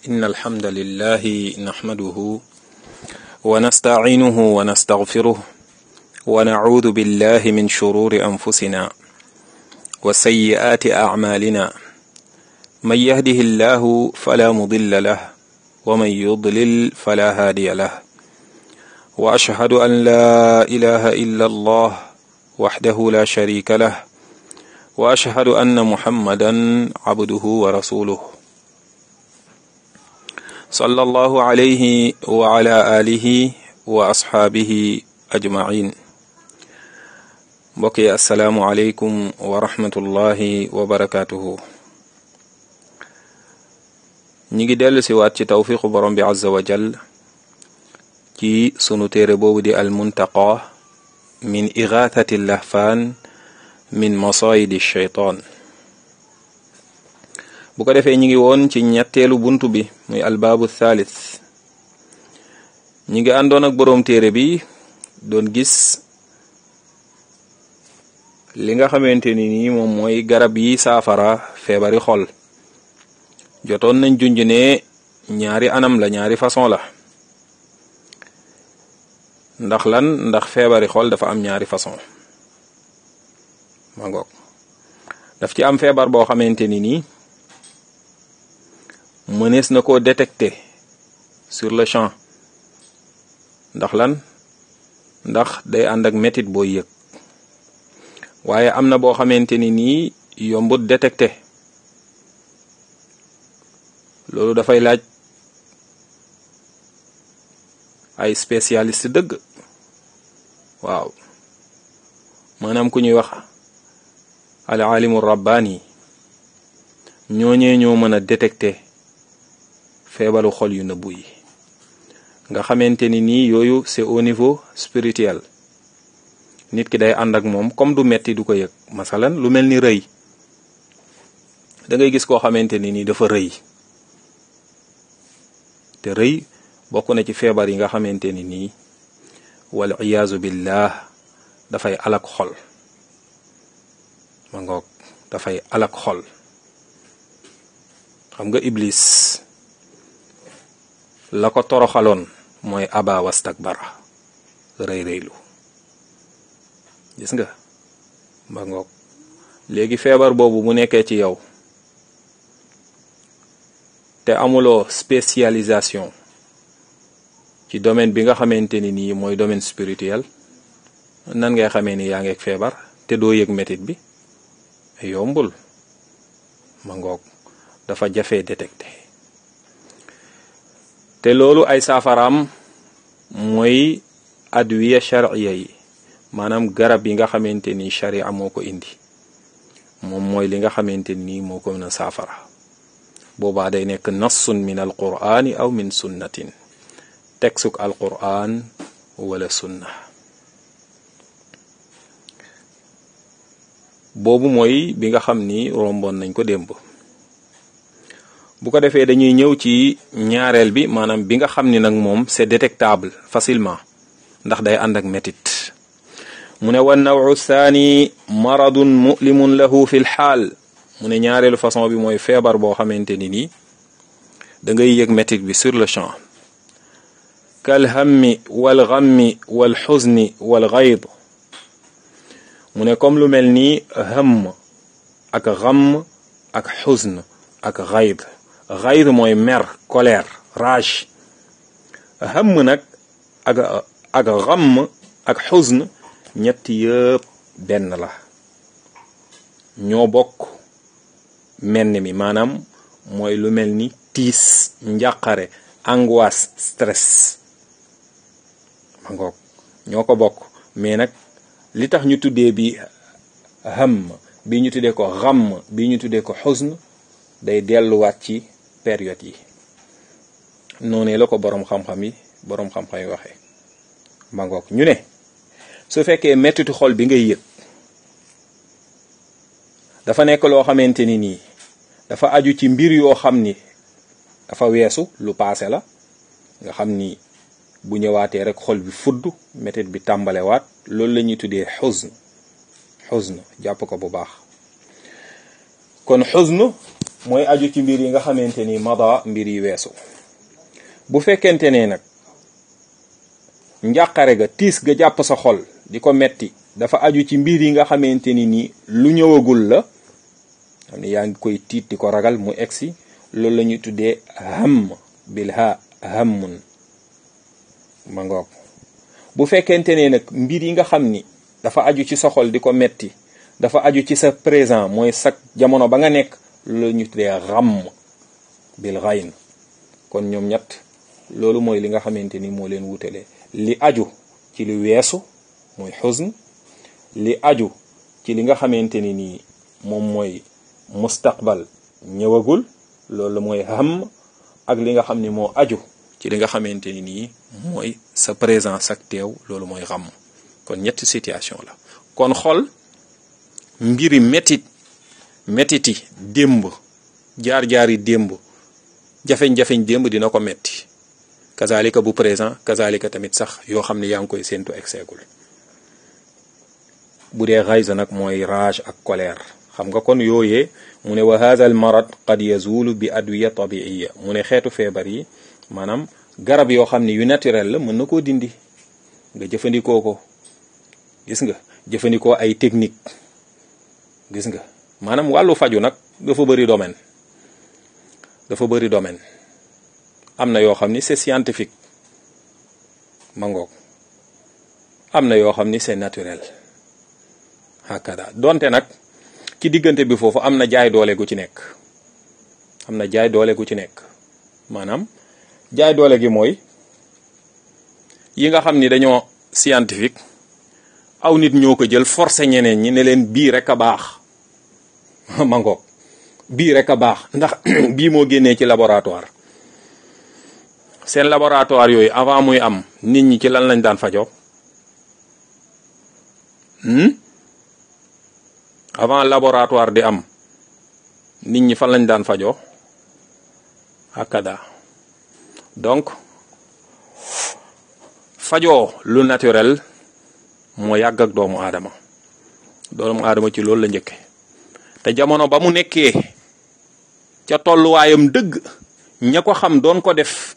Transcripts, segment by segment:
إن الحمد لله نحمده ونستعينه ونستغفره ونعوذ بالله من شرور أنفسنا وسيئات أعمالنا من يهده الله فلا مضل له ومن يضلل فلا هادي له وأشهد أن لا إله إلا الله وحده لا شريك له وأشهد أن محمدا عبده ورسوله صلى الله عليه وعلى آله وأصحابه أجمعين mbokki asalaamu aleykum wa rahmatullahi wa barakatuhu ñi ngi dellu si waat ci tawfiqu borom bi azza wa jal ci sunu téere boobu di almuntaqa min igathati lahfaan min masayidi shaytaan bu ko defee ñi ngi woon ci ñetteelu buntu bi muy albaabu thalith ñi ngi àndoon ak boroom téere bi doon gis li nga xamante ni nii moom mooy garab yi saafara feebari xol jotoon nañ junj ne ñaari anam la ñaari façon la ndax lan ndax feebari xol dafa am ñaari façon ma ngoog daf ci am feebar boo xamante ni nii mënees na koo détecter sur le champ ndax lan ndax day ànd ak métit booy yëg waaye am na boo xamante ni nii yombut détecté loolu dafay laaj ay spécialiste dëgg waaw maanaam ku ñuy wax al alimu rabbaani ñooñee ñoo mën a détecté feebaru xol yu nëbbu yi nga xamante ni nii yooyu c'est au niveau spirituel nit ki day ànd ak moom comme du metti du ko yëg masalan lu mel ni rëy da ngay gis koo xamante ni nii dafa rëy te rëy bokk na ci feebar yi nga xamante ni nii wal iyaazu billah dafay alak xol ma ngoog dafay alak xol xam nga iblis la ko toroxaloon mooy aba wastakbara rëy rëylu gis nga ba ngoog léegi feebar boobu mu nekkee ci yow te amuloo spécialisation ci domaine bi nga xamante ni nii mooy domaine spirituel nan ngay xamee ni yaa ngeeg feebar te doo yëg metit bi yombul ma ngoog dafa jafee détecté te loolu ay saafaraam mooy adwiya sharciya yi maanaam garab yi nga xamante ni sharia moo ko indi moom mooy li nga xamante ni moo ko mën a saafara boobaa day nekk nassun min al qur'ani aw min sunnatin teksuk al qur'an wala sunna boobu mooy bi nga xam ni romboon nañ ko démb bu ko defee dañuy ñëw ci ñaareel bi maanaam bi nga xam ni nag moom c'est détectable facilement ndax day ànd ak métit mu ne wa nawu thani maradun mulimun lahu fi l xaal mu ne ñaareelu façon bi mooy feebar boo xamante ni nii da ngay yëg métit bi sur le champ kal hammi wal ghammi wal xuzni wal gayd mu ne comme lu mel ni hamm ak ghamm ak xuzn ak gayd gayd mooy mer colère rage hamm nag ak ak ghamm ak xuzn ñett yëpp benn la ñoo bokk menn mi maanaam mooy lu mel ni tiis njàqare angoisse stress ma ngoog ñoo ko bokk mais nag li tax ñu tuddee bi ham bi ñu tuddee ko xam bi ñu tuddee ko xusn day delluwaat ci période yi noonu la ko boroom xam-xam yi boroom xam-xam yi waxee ma ngoog ñu ne su fekkee mettitu xol bi ngay yëg dafa nekk loo xamante ni nii dafa aju ci mbir yoo xam ni dafa weesu lu paase la nga xam ni bu ñëwaatee rek xol bi fudd mettit bi tàmbalewaat loolu la ñuy tuddee xusn xusn jàpp ko bu baax kon xusn mooy aju ci mbir yi nga xamante ni mada mbir yi weesu bu fekkente ne nag njàqare ga tiis ga jàpp sa xol di ko metti dafa aju ci mbir yi nga xamante ni nii lu ñëwagul la xam ne yaa ngi koy tiit di ko ragal mu egsi loolu la ñuy tuddee ham bil ha hammun ma ngoog bu fekkente ne nag mbir yi nga xam ni dafa aju ci sa xol di ko metti dafa aju ci sa présent mooy sa jamono ba nga nekk loolu la ñuy tuddee ram bil ghayn kon ñoom ñett loolu mooy li nga xamante ni moo leen wutale li aju ci li weesu mooy xusn li aju ci li nga xamante ni nii moom mooy mustaqbal ñëwagul loolu mooy ham ak li nga xam ni moo aju ci li nga xamante ni nii mooy sa présence ak teew loolu mooy xam kon ñetti situation la kon xol mbiri métit métiti démb jaar-jaari démb jafeñ-jafeñ démb dina ko metti kazalika bu présent kazalika tamit sax yoo xam ne yaa ngi koy séentu egseegul bu dee xaysa nag mooy rage ak colère xam nga kon yooyee mu ne wa hadha al marad qad yazulu bi adwiya tabiiya mu ne xeetu feebar yi maanaam garab yoo xam ne yu naturel la mën na koo dindi nga jëfandikoo ko gis nga jëfandikoo ay technique gis nga maanaam wàllu faju nag dafa bëri domaine dafa bëri domaine am na yoo xam ni c'est scientifique ma ngoog am na yoo xam ni c'est naturel hakada donte nag ci diggante bi foofu am na jaay doole gu ci nekk am na jaay doole gu ci nekk maanaam jaay doole gi mooy yi nga xam ni dañoo scientifique aw nit ñoo ko jël forcé ñeneen ñi ne leen bii rek a baax ma ngoog bii rek a baax ndax bii moo génnee ci laboratoire seen laboratoire yooyu avant muy am nit ñi ci lan lañ daan fajoo avant laboratoire di am nit ñi fan lañ daan fajoo akada donc fajoo lu naturel moo yàgg ak doomu aadama doomu aadama ci loolu la njëkke te jamono ba mu nekkee ca tolluwaayam dëgg ña ko xam doon ko def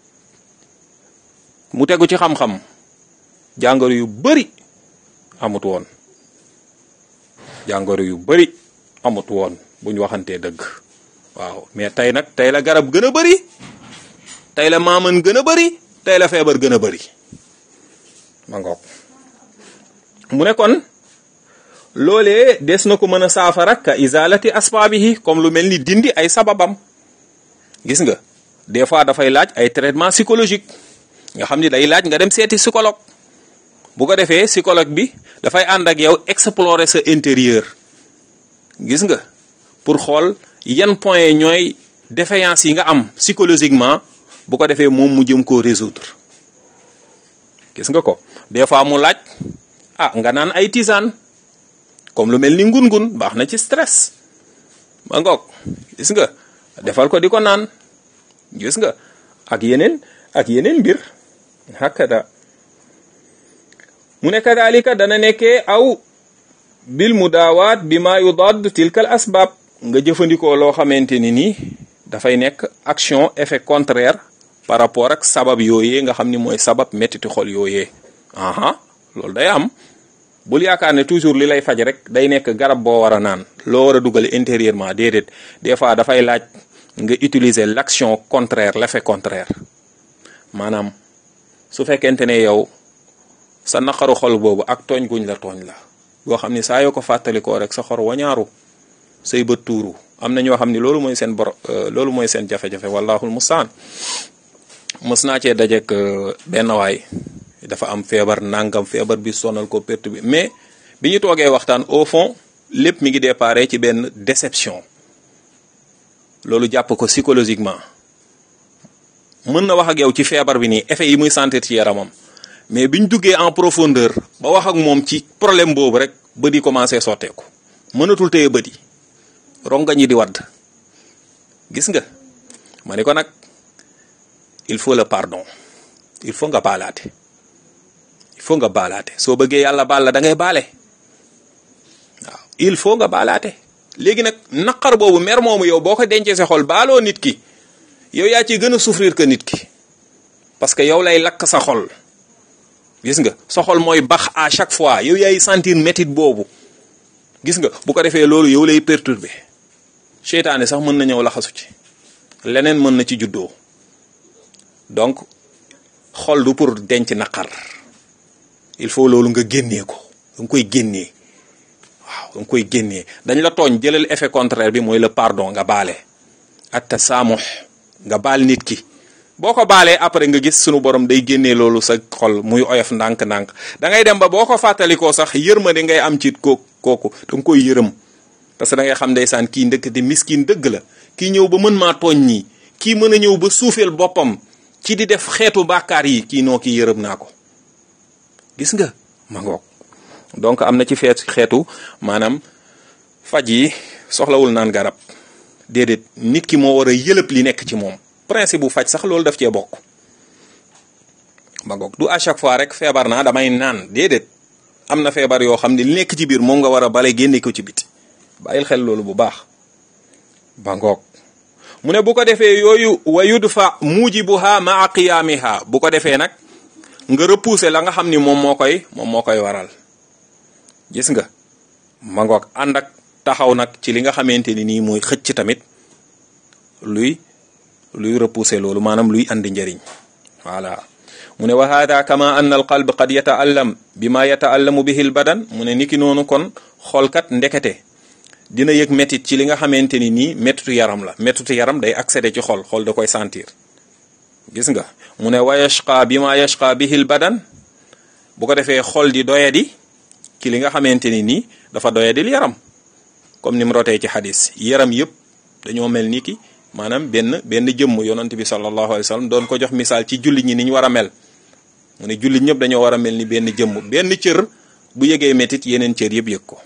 mu tegu ci xam-xam jàngoro yu bari amut woon jàngoro yu bari amut woon bu ñu waxantee dëgg waaw mais tey nag tey la garab gën a bari tey la maaman gën a bari tey la feebar gën a bari ma ngoog mu ne kon loolee des na ko mën a saafara ka izalati asbaabihi comme lu mel ni dindi ay sababam gis nga des fois dafay laaj ay traitement psychologique nga xam ni day laaj nga dem seeti psychologue bu ko defee psychologue bi dafay ànd ak yow explorer sa intérieur gis nga pour xool yan point ñooy défaillance yi nga am psychologiquement bu ko defee moom mu jëm koo résoudre gis nga ko des fois mu laaj ah nga naan ay tisane comme lu mel ni ngun-ngun baax na ci stress ma ngoog gis nga defal ko di ko naan gis nga ak yeneen ak yeneen mbir hakada mu ne kadalika dana nekkee aw bil mudaawaat bi ma yudaad tilka al asbaab nga jëfandikoo loo xamante ni nii dafay nekk action effet contraire par rapport ak sabab yooyee nga xam ni mooy sabab mettiti xol yooyee aha loolu day am bul yaakaar ne toujours li lay faj rek day nekk garab boo war a naan loo war a dugal intérieurement déedéet des fois dafay laaj nga utiliser l'action contraire l'effet contraire maanaam su fekkente ne yow sa naqaru xol boobu ak tooñ guñ la tooñ la boo xam ni saa yoo ko fàttalikoo rek sa xor wañaaru say bët tuuru am na ñoo xam ni loolu mooy seen bor loolu mooy seen jafe-jafe wallahul mustaan mës naa cee dajek benn waay dafa am feebar nangam feebar bi sonal ko perte bi mais bi ñu toogee waxtaan au fond lépp mi ngi déparé ci benn déception loolu jàpp ko psychologiquement mën na wax ak yow ci feebar bi nii effet yi muy sentir ci yaramam mais biñ duggee en profondeur ba wax ak moom ci problème boobu rek bët yi commencé sotteeku mënatul téye bët yi rongañ yi di wadd gis nga ma ni ko nag il faut le pardon il faut nga baalaate il faut nga baalaate soo bëggee yàlla baal la da ngay baale waaw il faut nga baalaate léegi nag naqar boobu mer moomu yow boo ko dencee sa xol baaloo nit ki yow yaa ciy gën a souffrir que nit ki parce que yow lay lakk sa xol gis nga sa xol mooy bax à chaque fois yow yaay sentir métit boobu gis nga bu ko defee loolu yow lay perturber seytaane sax mën na ñëw laxasu ci leneen mën na ci juddoo donc xol du pour denc naqar il faut loolu nga génnee ko da nga koy génnee waaw da nga koy génnee dañ la tooñ jëlal effet contraire bi mooy le pardon nga baale at tasaamux nga baal nit ki boo ko baalee après nga gis sunu borom day génnee loolu sa xol muy oyof ndànk-ndànk da ngay dem ba boo ko fàttalikoo sax yërmande ngay am ci ko kooku da nga koy yërëm parce que da ngay xam ndeysaan kii ndëkkate miskin dëgg la kii ñëw ba mën maa tooñ ñii kii mën a ñëw ba suufeel boppam ci di def xeetu bàkkaar yi kii noo kii yërëm naa ko gis nga ma ngoog donc am na ci feet xeetu maanaam faj yi soxlawul naan garab déedéet nit ki moo war a yëlëb li nekk ci moom principe bu faj sax loolu daf cee bokk ma ngoog du à chaque fois rek feebar naa damay naan déedéet am na feebar yoo xam ne li nekk ci biir moom nga war a bale génne ko ci biti bàyyil xel loolu bu baax ba ngoog mu ne bu ko defee yooyu wa yudfa mujibuha maa qiyaamiha bu ko defee nag nga repousser la nga xam ni moom moo koy moom moo koy waral gis nga ma ngoog ànd ak taxaw nag ci li nga xamante ni nii mooy xëcc tamit luy luy repousser loolu maanaam luy andi njëriñ voilà mu ne wa hada kama anna al qalb qad yata'allam bima yata'allamu bihi al badan mu ne niki noonu kon xoolkat ndekete dina yëg métit ci li nga xamante ni nii métitu yaram la métitu yaram day accéder ci xol xol da koy sentir gis nga mu ne wa yashqa bima yashqa bihi al badan bu ko defee xol di doyadi ci li nga xamante ni nii dafa doyadil yaram comme ni mu rotee ci xadis yaram yëpp dañoo mel ni ki maanaam benn benn jëmm yonent bi sallallahu alayhi wa sallam doon ko jox misaal ci jullit ñi ni ñu war a mel mu ne jullit ñëpp dañoo war a mel ni benn jëmm benn cër bu yëgee métit yeneen cër yëpp yëg ko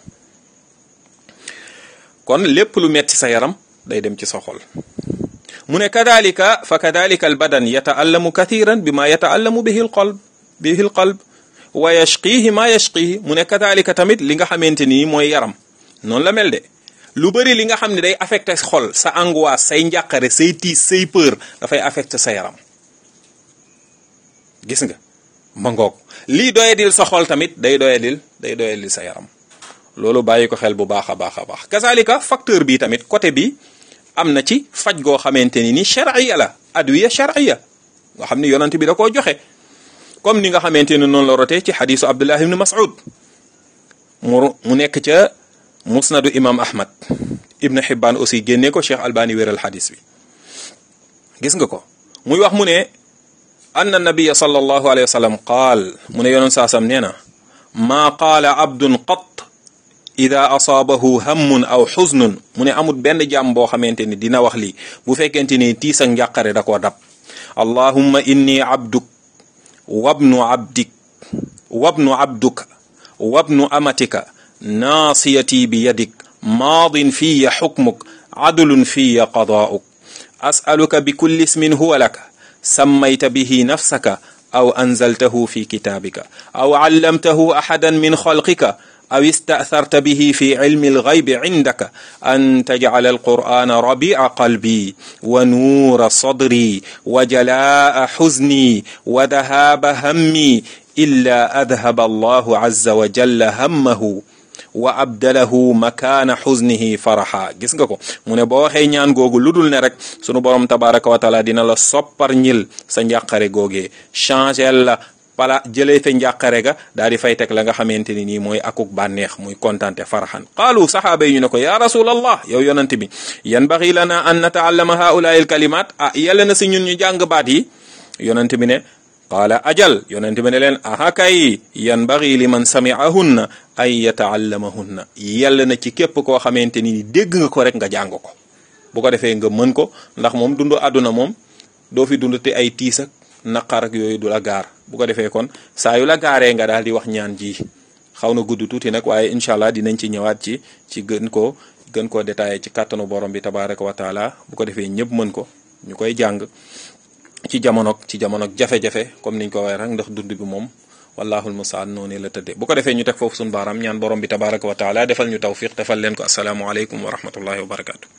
kon lépp lu metti sa yaram day dem ci sa xol mu ne kadalika fa kadalika al badan yataallamu kathiran bima yataallamu bihi al qalb bihi al qalb wa yashqihi ma yashqihi mu ne kadalika tamit li nga xamante ni mooy yaram noonu la mel de lu bëri li nga xam ne day affecté xol sa angoisse say njàqare say tiis say peur dafay affecté sa yaram gis nga ma ngoog lii doyadil sa xol tamit day doyadil day doyadil sa yaram loolu bàyyi ko xel bu baax a baax a baax kazalika facteur bi tamit côté bi am na ci faj goo xamante ni ni shar'iyya la adwiya shar'iyya nga xam ni yonent bi da koo joxe comme ni nga xamante ni noonu la rotee ci xadisu Abdullah ibn Mas'ud mu mu nekk ca musnadu imam ahmad ibn Hibban aussi génnee ko Cheikh Albani wéral xadis bi gis nga ko muy wax mu ne anna nabiya sallallahu alayhi wa sallam qaal mu ne yoneen saasam nee na maa qaala abdun qat ida asaabahu hammun aw xuznun mu ne amul benn jàmm boo xamante ni dina wax lii bu fekkente ni tiis ak njàqare da koo dab allahumma inni abduk wabnu abdik wabnu abduka wabnu amatika naasiyati bi yadik maadin fiya xukmuk adlun fiya qadaa'uk as'aluka bi kulli ismin huwa laka sammayta bihi nafsaka aw anzaltahu fi kitaabika aw allamtahu ahadan min xalqika aw ista'tharta bihi fi ilmi alghaybi indaka an taj'ala alqur'ana rabi'a qalbi wa nuura sadri wa jalaa'a huzni wa dhahaaba hammi illa adhaba allahu azza wa jalla hammahu wa abdalahu makaana xusnihi faraxa gis nga ko mu ne boo waxee ñaan googu lu dul ne rek sunu borom tabaraka wa taala dina la soppar ñil sa njàqare googee changel la pala jëlee fa njàqare ga daal di fay teg la nga xamante ni nii mooy akuk bànneex muy kontante faraxan qaalu saxaaba yi ñu ne ko ya rasulallah yow yonante bi yanbaxi lana an nataallama haulaai alkalimat ah yàlla na si ñun ñu jàng baat yi yonante bi ne qaala ajal yonente bi ne leen aha kay yanbaghi liman sami'ahunna an yata'allamahunna yàlla na ci képp koo xamante ni dégg nga ko rek nga jàng ko bu ko defee nga mën ko ndax moom dundu àdduna moom doo fi dund te ay tiis ak naqar ak yooyu du la gaar bu ko defee kon saa yu la gaaree nga daal di wax ñaan ji xaw na gudd tuuti nag waaye incha allah dinañ ci ñëwaat ci ci gën koo gën koo détaillé ci kàttanu borom bi tabaraka wa taala bu ko defee ñëpp mën ko ñu koy jàng ci jamono ci jamono jafe-jafe comme niñ ko waxee rek ndax dund bi moom wallahul mustaan noonu la tëddee bu ko defee ñu teg foofu suñu baaraam ñaan borom bi tabaraka wa taala defal ñu tawfiq defal leen ko asalaamualeykum wa rahmatullahi wa barakatu